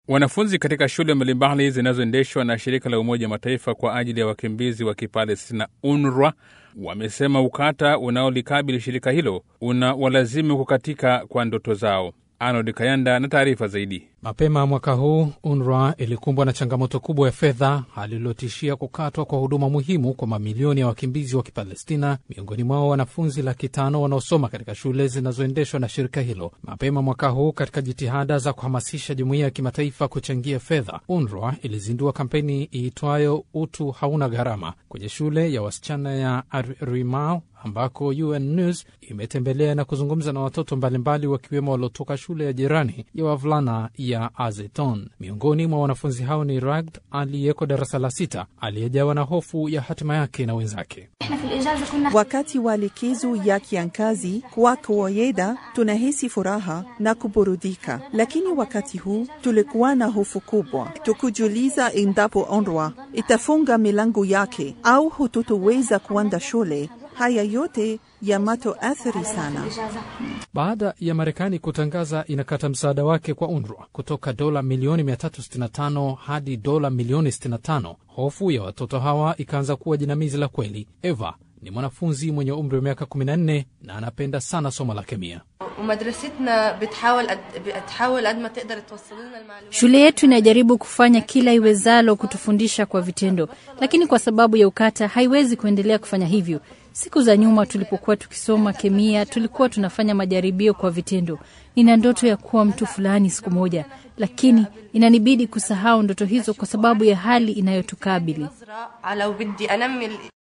Wanafunzi katika shule mbalimbali zinazoendeshwa na shirika la Umoja wa Mataifa kwa ajili ya wakimbizi wa Kipalestina, UNRWA, wamesema ukata unaolikabili shirika hilo una walazimu kukatika kwa ndoto zao. Arnold Kayanda na taarifa zaidi. Mapema mwaka huu UNRWA ilikumbwa na changamoto kubwa ya fedha, hali iliyotishia kukatwa kwa huduma muhimu kwa mamilioni ya wakimbizi wa Kipalestina, miongoni mwao wanafunzi laki tano wanaosoma katika shule zinazoendeshwa na shirika hilo. Mapema mwaka huu, katika jitihada za kuhamasisha jumuiya ya kimataifa kuchangia fedha, UNRWA ilizindua kampeni iitwayo utu hauna gharama kwenye shule ya wasichana ya Rimau ambako UN News imetembelea na kuzungumza na watoto mbalimbali wakiwemo waliotoka shule ya jirani ya wavulana ya Azeton. Miongoni mwa wanafunzi hao ni Ragd aliyeko darasa la sita, aliyejawa na hofu ya hatima yake na wenzake. Wakati wa likizo ya kiangazi, kwa kawaida tunahisi furaha na kuburudika, lakini wakati huu tulikuwa na hofu kubwa, tukujiuliza endapo UNRWA itafunga milango yake au hututoweza kuenda shule. Haya yote yamatoathiri sana. Baada ya Marekani kutangaza inakata msaada wake kwa UNRWA kutoka dola milioni 365 hadi dola milioni 65, hofu ya watoto hawa ikaanza kuwa jinamizi la kweli. Eva ni mwanafunzi mwenye umri wa miaka 14 na anapenda sana somo la kemia. Shule yetu inajaribu kufanya kila iwezalo kutufundisha kwa vitendo, lakini kwa sababu ya ukata haiwezi kuendelea kufanya hivyo. Siku za nyuma tulipokuwa tukisoma kemia, tulikuwa tunafanya majaribio kwa vitendo. Nina ndoto ya kuwa mtu fulani siku moja, lakini inanibidi kusahau ndoto hizo kwa sababu ya hali inayotukabili.